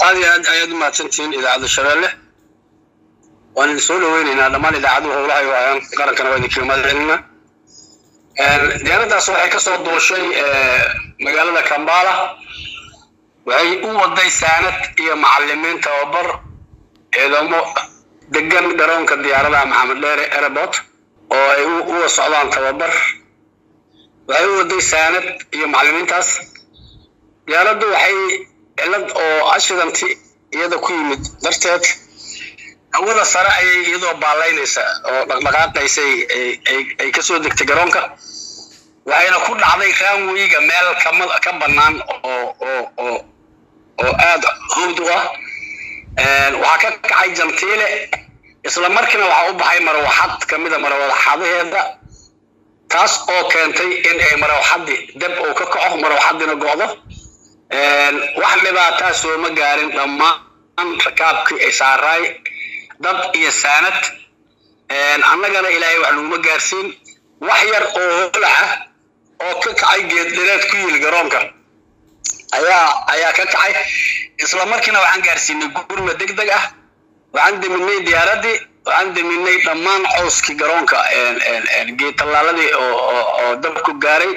aad iyo aad ayaad umahadsantihiin idaacadda shabeelle waan idin soo dhaweyneynaa dhammaan idaacaduhu howlahay waayaan qarankana waa idinkaga mahadcelinaa diyaaraddaas waxay kasoo duushay magaalada kambala waxay u waday saanad iyo macalimiin tababar ciidamo degan garoonka diyaaradaha maxamed dheere airport oo ay uwa socdaan tababar waxay u waday saanad iyo macalimiintaas diyaaraddu waxay cilad oo accidanti iyada ku yimid darteed hawada sare ayay iyadoo baalaynaysa oo dhaqdhaqaaqaysay ay kasoo degtay garoonka waxayna ku dhacday raanweyga meel ka bannaan oo oo oo oo aada howd u ah waxaa ka kacay jantiile isla markiina waxaa u baxay marwaxad kamida marwaxadaheeda taas oo keentay in ay marwaxadii deb uu ka kaco marwaxadina go'do wax dhibaataa sooma gaarin dhammaan rakaabkii ay saaraay dad iyo saanad annagana ilaahay wax laguma gaarsiin wax yar oo holac ah oo ka kacay geeddhireed ku yili garoonka ayaa ayaa ka kacay isla markiina waxaan gaarsiinay gurma deg deg ah waxaan deminay diyaaraddii waxaan deminay dhammaan cowskii garoonka geed tallaaladii oo dabku gaaray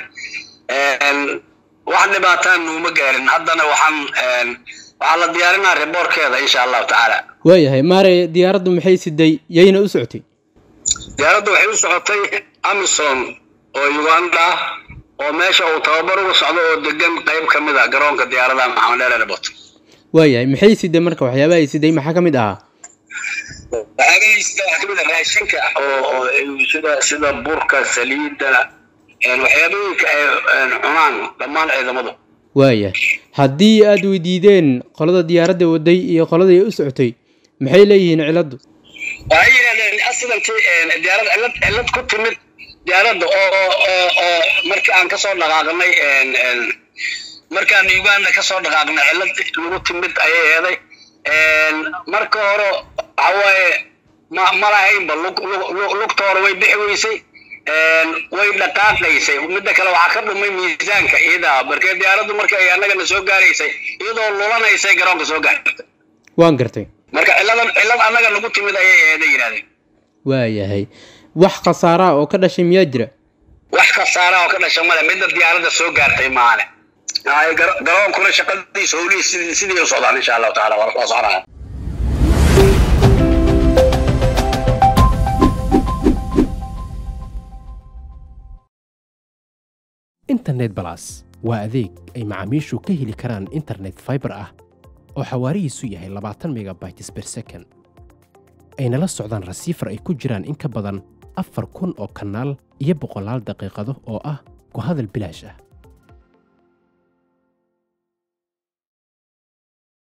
wax dhibaataan nuuma gaarin haddana waxaan waxaa la diyaarinaa riboorkeeda insha allahu tacaala waayahay maare diyaaraddu maxay siday yayna u socotay diyaaraddu waxay u socotay amison oo uganda ah oo meesha uu tababar uga socdo oo degan qayb ka mid ah garoonka diyaaradaha maxamed dheer airport waayahay maxay siday marka waxyaabaha ay siday maxaa ka mid ahaa waxyaabahay sida waxaa kamid ah raashinka oo oo sida sida burka saliidda waxyaabooyinka ay cunaan dhammaan ciidamadu waaya haddii aada weydiideen qolada diyaaradda waday iyo qoladii u socotay maxay leeyihiin ciladdu waxay yidhahdeen accidentii diyaarad cilad cilad ku timid diyaaradda oo oo oo markii aan kasoo dhaqaaqnay markaan uganda kasoo dhaqaaqnay cilad lagu timid ayay eeday marka hore waxawaaye ma ma lahaynba lug lugta hore way bixi weysay way dhaqaaqaysay midda kale waxaa ka dhumay miisaanka iyadaa markee diyaaraddu marka ay annagana soo gaaraysay iyadoo lulanaysay garoonka soo gaartay waan gartay marka ciladan cilad annaga nagu timid ayay eeda yidhahdeen waayahay wax khasaaraa oo ka dhashay miyaa jira wax khasaara oo ka dhasha male midda diyaaradda soo gaartay maale garoonkuna shaqadiisa howlihii sidii sidii u socdaan insha allahu taala waa soconaya internet balas waa adeeg ay macaamiishu ka heli karaan internet fiber ah oo xawaarihiisu yahay labaatan megabytes ber second ayna la socdaan rasiifar ay ku jiraan in ka badan afar kun oo kanaal iyo boqolaal daqiiqado oo ah ku hadal bilaash ah